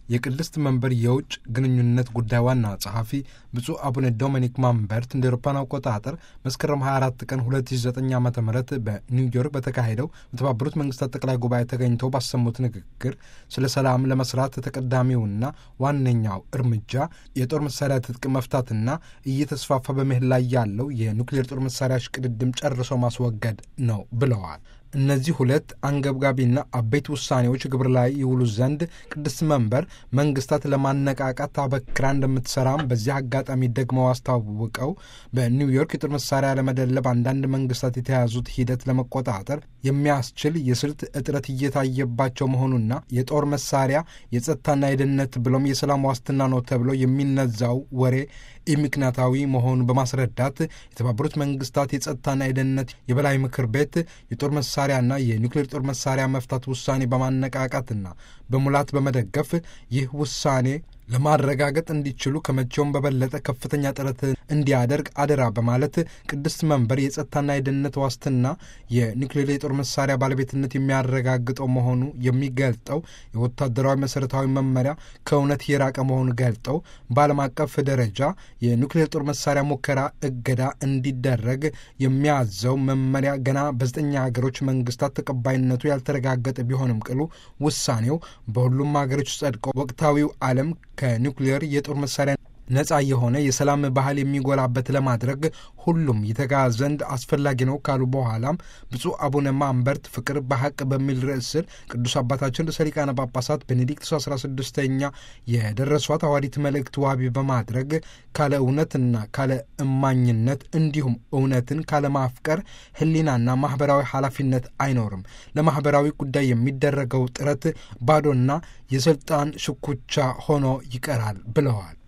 የቅድስት መንበር የውጭ ግንኙነት ጉዳይ ዋና ጸሐፊ ብፁዕ አቡነ ዶሚኒክ ማምበርት እንደ አውሮፓውያን አቆጣጠር መስከረም 24 ቀን 2009 ዓ ም በኒውዮርክ በተካሄደው በተባበሩት መንግስታት ጠቅላይ ጉባኤ ተገኝተው ባሰሙት ንግግር ስለ ሰላም ለመስራት ተቀዳሚውና ዋነኛው እርምጃ የጦር መሳሪያ ትጥቅ መፍታትና እየተስፋፋ በመሄድ ላይ ያለው የኑክሌር ጦር መሳሪያ ሽቅድድም ጨርሶ ማስወገድ ነው ብለዋል። እነዚህ ሁለት አንገብጋቢና አበይት ውሳኔዎች ግብር ላይ ይውሉ ዘንድ ቅድስት መንበር መንግስታት ለማነቃቃት አበክራ እንደምትሰራም በዚህ አጋጣሚ ደግመው አስታውቀው በኒውዮርክ የጦር መሳሪያ ለመደለብ አንዳንድ መንግስታት የተያዙት ሂደት ለመቆጣጠር የሚያስችል የስልት እጥረት እየታየባቸው መሆኑና የጦር መሳሪያ የጸጥታና የደህንነት ብሎም የሰላም ዋስትና ነው ተብሎ የሚነዛው ወሬ ኢምክንያታዊ መሆኑን በማስረዳት የተባበሩት መንግስታት የጸጥታና የደህንነት የበላይ ምክር ቤት የጦር መሳሪያና የኒውክሌር ጦር መሳሪያ መፍታት ውሳኔ በማነቃቃትና በሙላት በመደገፍ ይህ ውሳኔ ለማረጋገጥ እንዲችሉ ከመቼውም በበለጠ ከፍተኛ ጥረት እንዲያደርግ አደራ በማለት ቅድስት መንበር የጸጥታና የደህንነት ዋስትና የኒውክሌር የጦር መሳሪያ ባለቤትነት የሚያረጋግጠው መሆኑ የሚገልጠው የወታደራዊ መሠረታዊ መመሪያ ከእውነት የራቀ መሆኑ ገልጠው በዓለም አቀፍ ደረጃ የኒውክሌር ጦር መሳሪያ ሙከራ እገዳ እንዲደረግ የሚያዘው መመሪያ ገና በዘጠኝ ሀገሮች መንግስታት ተቀባይነቱ ያልተረጋገጠ ቢሆንም ቅሉ ውሳኔው በሁሉም ሀገሮች ጸድቆ ወቅታዊው ዓለም ከኒውክሌር የጦር መሳሪያ ነጻ የሆነ የሰላም ባህል የሚጎላበት ለማድረግ ሁሉም ይተጋ ዘንድ አስፈላጊ ነው ካሉ በኋላም ብፁዕ አቡነ ማምበርት ፍቅር በሐቅ በሚል ርዕስ ስር ቅዱስ አባታችን ርዕሰ ሊቃነ ጳጳሳት ቤኔዲክቱስ አስራ ስድስተኛ የደረሷት ሐዋርያዊት መልእክት ዋቢ በማድረግ ካለ እውነትና ካለ እማኝነት እንዲሁም እውነትን ካለ ማፍቀር ሕሊናና ማኅበራዊ ኃላፊነት አይኖርም። ለማኅበራዊ ጉዳይ የሚደረገው ጥረት ባዶና የሥልጣን ሽኩቻ ሆኖ ይቀራል ብለዋል።